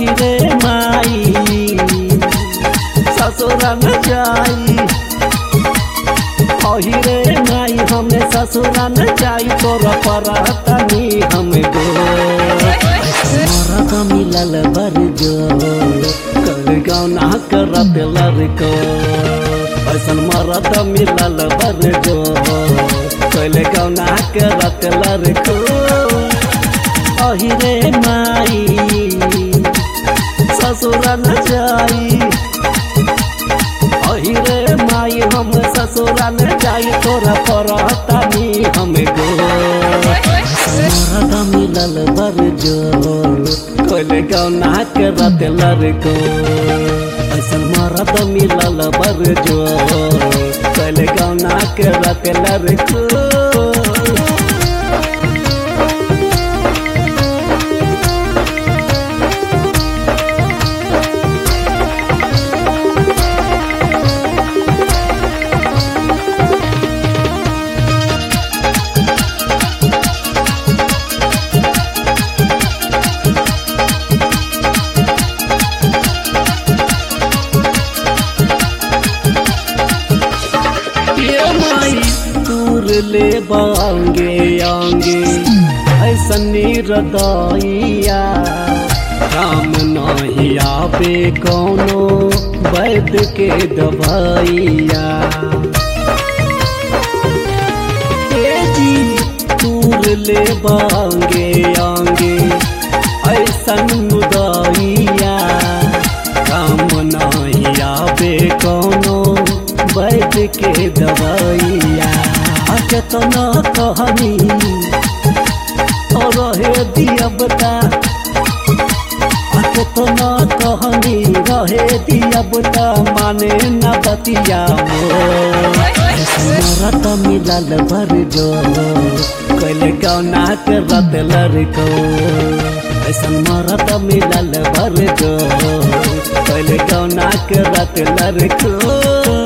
अही रे माई ससुरा न जाई अही रे माई हमें ससुरा न जाई तोरा परतनी हम गो मरद मिलल बर जो कर गौना करत लड़को ऐसन मरद मिलल बर जो कैले गौना करत लड़को अही रे माई ससुरा न जाई अही रे माई हम ससुरा न जाई तोरा परतनी हम गो मरद मिलल बर जो कैले गौना करत लड़को ऐसन मरद मिलल बर जो कैले गौना करत लड़को ये माई दूर ले बांगे आंगे ऐसा निरदाइया काम नहीं आवे कौनो वैद के दवाइया ए जी दूर ले बांगे आंगे ऐसा मुदाइया काम नहीं आवे कौनो वैद के दवाइया केतना कहनी और रहे दिया बता केतना कहनी रहे दिया बता माने न बतिया रत मिलल भर जो कैले गौना के रत लड़को ऐसन मरत मिलल भर जो कैले गौना के रत लड़को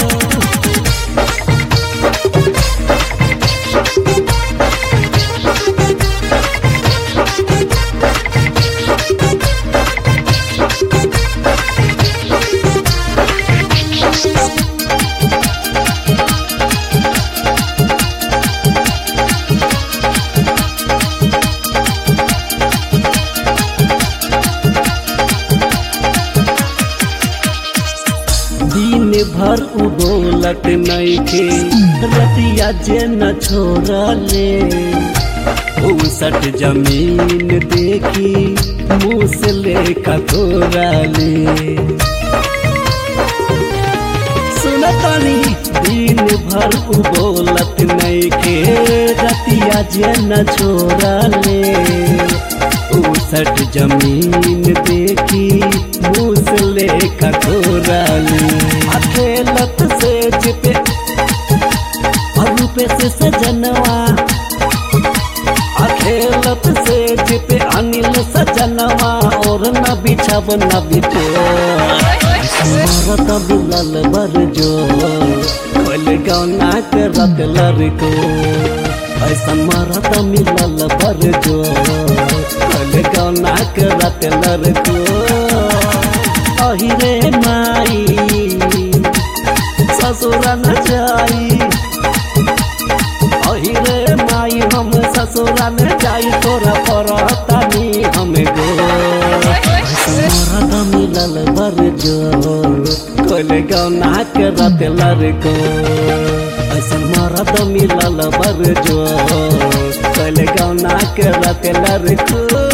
दिन भर उबोलत नइखे रतिया जे न छोड़ले उसठ जमीन देखी मुँह से ले कतोरले सुनतनी दिन भर उबोलत नइखे रतिया जे न छोड़ले उसठ जमीन देखी मुसले कठोराली अकेलत से जिपे रूपे से सजनवा अखेलत से जिपे अनिल सजनवा और न बिछब न बिछो मरत बिलल बर जो खोल गौना के रत लड़को ऐसन मरत मिलल बर जो खोल गौना के रत लड़को अही रे माई ससुरा न जाई अही रे माई हम ससुरा न जाई तोरा परतनी हम गो मरद मिलल बर जो खोल गौना के रत लड़को ऐसन मरद मिलल बर जो खोल गौना के रत लड़को